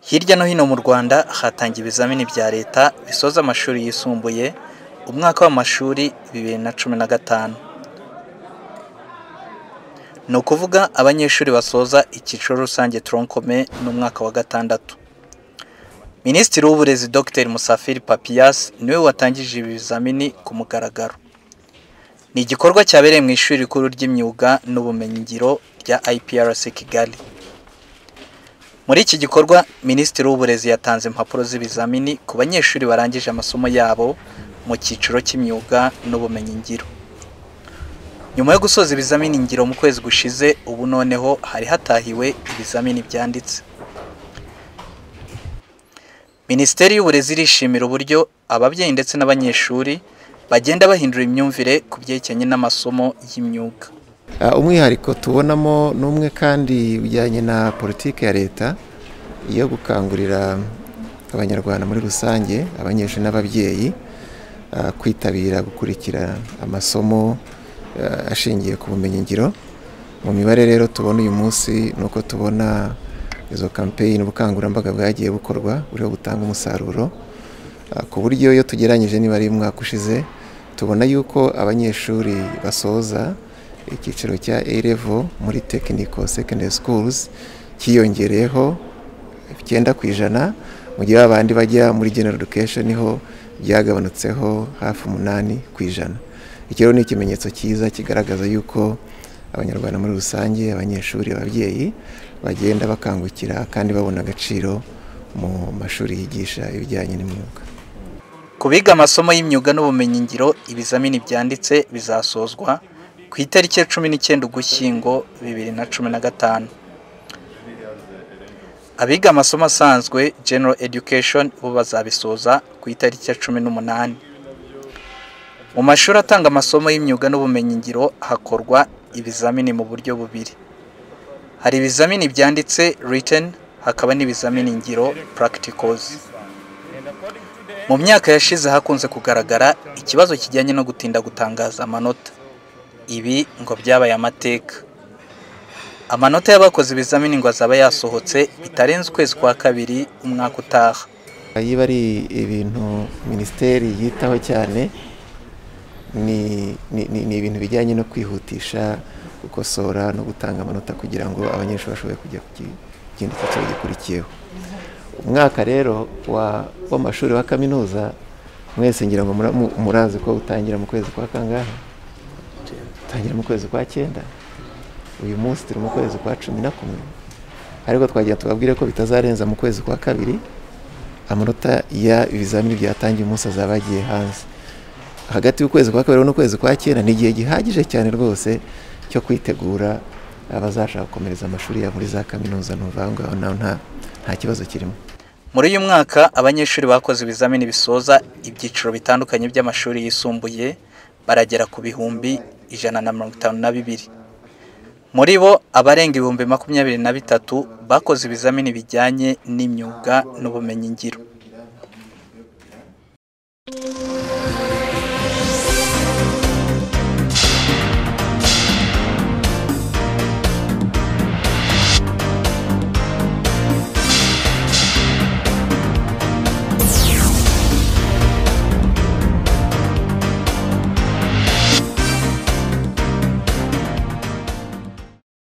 Hirya no hino mu Rwanda hatangiye ibizamini bya Leta bisoza amashuri yisumbuye umwaka w'amashuri bibiri na cumi na gatanu. Ni ukuvuga abanyeshuri basoza icyiciro rusange toronkome ni umwaka wa gatandatu. Minisitiri w'Uburezi Dr Musafiri Papias niwe watangije ibi bizamini ku mugaragaro. Ni igikorwa cyabereye mu ishuri rikuru ry'imyuga n'ubumenyingiro rya IPRC Kigali. Muri iki gikorwa Minisitiri w'Uburezi yatanze impapuro z'ibizamini ku banyeshuri barangije amasomo yabo mu cyiciro cy'imyuga n'ubumenyingiro. Nyuma yo gusoza ibizamini ngiro mu kwezi gushize ubu noneho hari hatahiwe ibizamini byanditse. Minisiteri y'Uburezi irishimira uburyo ababyeyi ndetse n'abanyeshuri bagenda bahindura imyumvire ku byerekeranye n'amasomo y'imyuga. umwihariko tubonamo ni umwe kandi ujyanye na politiki ya leta yo gukangurira abanyarwanda muri rusange abanyeshuri n'ababyeyi ah, kwitabira gukurikira amasomo ah, ashingiye ku bumenyingiro mu mibare rero tubona uyu munsi ni uko tubona izo kampeyini ubukangurambaga bwagiye bukorwa buriho butanga umusaruro Ah, ku buryo iyo tugereranyije niba ari umwaka ushize tubona yuko abanyeshuri basoza icyiciro cya A level muri technical secondary schools cyiyongereyeho icyenda ku ijana mu gihe abandi bajya muri general education ho byagabanutseho hafi umunani ku ijana iki rero ni ikimenyetso cyiza kigaragaza yuko abanyarwanda muri rusange abanyeshuri ababyeyi bagenda bakangukira kandi babona agaciro mu mashuri yigisha ibijyanye n'imyuga Ku biga amasomo y'imyuga n'ubumenyingiro ibizamini byanditse bizasozwa ku itariki ya cumi n'icyenda ugushyingo bibiri na cumi na gatanu. Abiga amasomo asanzwe General Education bo bazabisoza ku itariki ya cumi n'umunani. Mu mashuri atanga amasomo y'imyuga n'ubumenyingiro hakorwa ibizamini mu buryo bubiri. Hari ibizamini byanditse written hakaba n'ibizamini ngiro practicals. Mu myaka yashize hakunze kugaragara ikibazo kijyanye no gutinda gutangaza amanota. Ibi ngo byabaye amateka. Amanota y'abakoze ibizamini ngo azaba yasohotse bitarenze ukwezi kwa kabiri umwaka utaha. iyo ari ibintu minisiteri yitaho cyane ni ni- ni- ni ibintu bijyanye no kwihutisha gukosora no gutanga amanota kugira ngo abanyeshuri bashobore kujya ku ki- kindi cyiciro gikurikiyeho umwaka rero wa- w'amashuri wa kaminuza mwese ngira ngo mura- mu- murazi ko utangira mu kwezi kwa kangahe utangira mu kwezi kwa cyenda uyu munsi turi mu kwezi kwa cumi na kumwe ariko twagira tubabwire ko bitazarenza mu kwezi kwa kabiri amanota ya ibizamini byatangiye umunsi azaba yagiye hanze hagati y'ukwezi kwa kabiri n'ukwezi kwa cyenda ni igihe gihagije cyane rwose cyo kwitegura abazashaka gukomereza amashuri yabo muri za kaminuza ni ukuvuga ngo aho naho nta nta kibazo kirimo Muri uyu mwaka abanyeshuri bakoze ibizamini bisoza ibyiciro bitandukanye by'amashuri yisumbuye baragera ku bihumbi ijana na mirongo itanu na bibiri. Muri bo abarenga ibihumbi makumyabiri na bitatu bakoze ibizamini bijyanye n'imyuga n'ubumenyingiro.